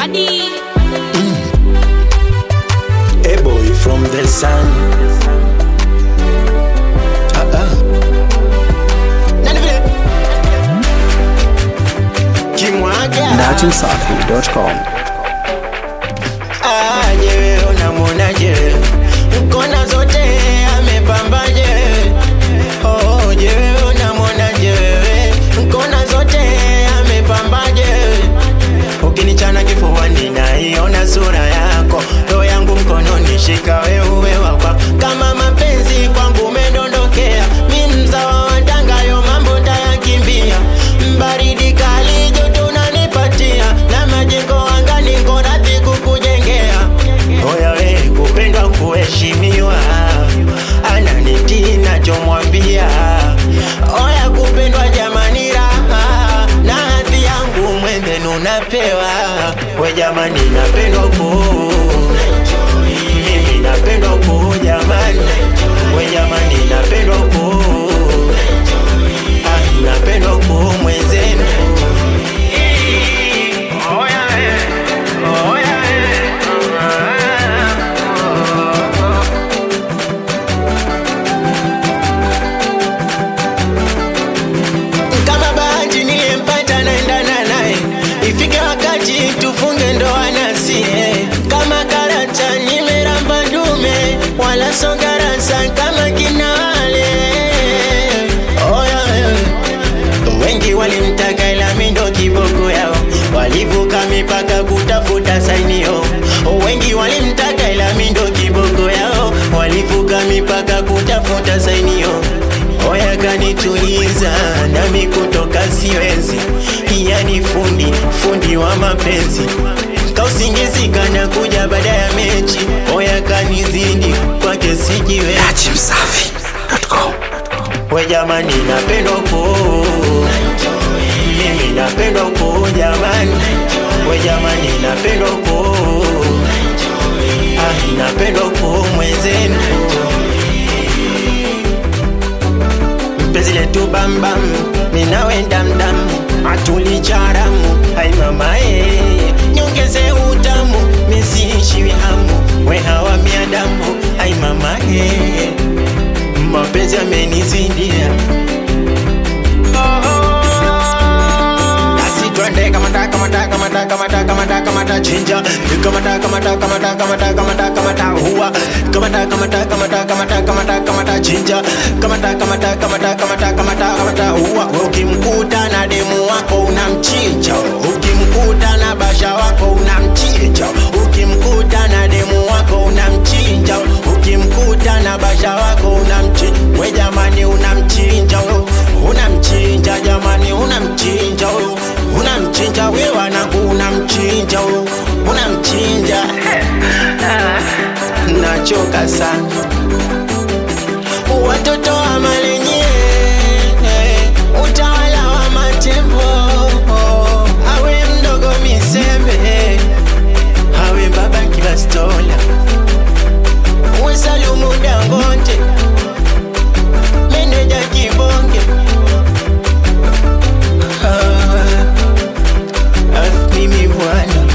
Madi. A boy from the sun. Uh-uh. Nani vile? Kimwaga. DajimSafi.com. Aje wewe unamwonaje? Kona zote amepambaje? Oh, je wewe unamwonaje? Kona zote amepambaje? Ukinichana kifuani naiona sura yako, roho yangu mkononi, shika wewe wakwa. Kama mapenzi kwangu umedondokea, mi mzawa wa Tanga, yo mambo tayakimbia. Baridi kali joto unanipatia, na majengo angani niko radhi kukujengea. Oya we kupendwa kuheshimiwa, ananitii nachomwambia. Oya kupendwa jamani, raha na hadhi yangu mwenzenu napewa. We jamani, napendwa ku mimi napendwa ku jamani, we jamani, napendwa ku ah, napendwa ku mwenzenu. Oya we, oya kama bahati niliyempata naendana naye, ifike wakati tufunge ndoa nasie. Kama karata nimeramba dume, wala songarasa kama kinale. Oya wewe wengi walimtaka ila mi ndo kiboko yao, walivuka mipaka kutafuta sainio. Wengi walimtaka ila mi ndo kiboko yao, walivuka mipaka kutafuta sainio. Oya kanituliza nami kutoka siwezi, yani fundi fundi wa mapenzi kausingizi kana kuja baada ya mechi. Oya kanizidi kwake sijiwe DajimSafi.com. we jamani, napendwa ku mimi napendwa ku jamani, we jamani, napendwa ku ah, napendwa ku mwenzenu mpenzi letu bambam, ninawe damdam, atulicharamu ai mama eh, nyongeze utamu, misiishiwi hamu, we hawa miadamu ai mama eh, mapenzi yamenizidia basi twende kamata kamata kamata kamata kamata kamata chinja kamata kamata kamata kamata kamata kamata huwa kamata kamata kamata kamata kamata kamata chinja kamata kamata kamata kamata kamata kamata huwa ukimkuta na demu wako unamchinja ukimkuta na basha wako unamchinja ukimkuta na demu wako unamchinja ukimkuta na basha wako unamchinja we jamani unamchinja wewe unamchinja jamani unamchinja huyo unamchinja we wanangu unamchinja huyo unamchinja nachoka sana watoto wa malenye utawala wa matembo awe mdogo misembe awe baba kibastola uwe salumu dangote meneja kibonge Ah, ah, mimi bwana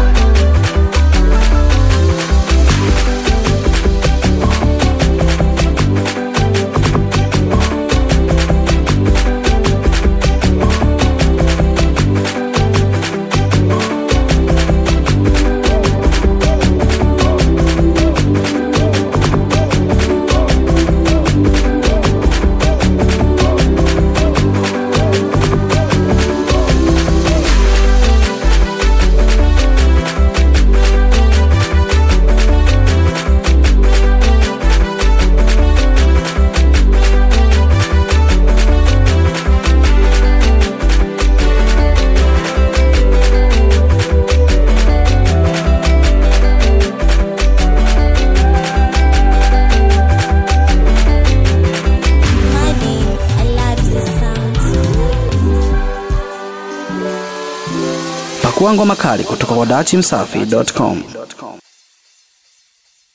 Madi. I love the sound. Pakua ngoma kali kutoka kwa DajimSafi.com.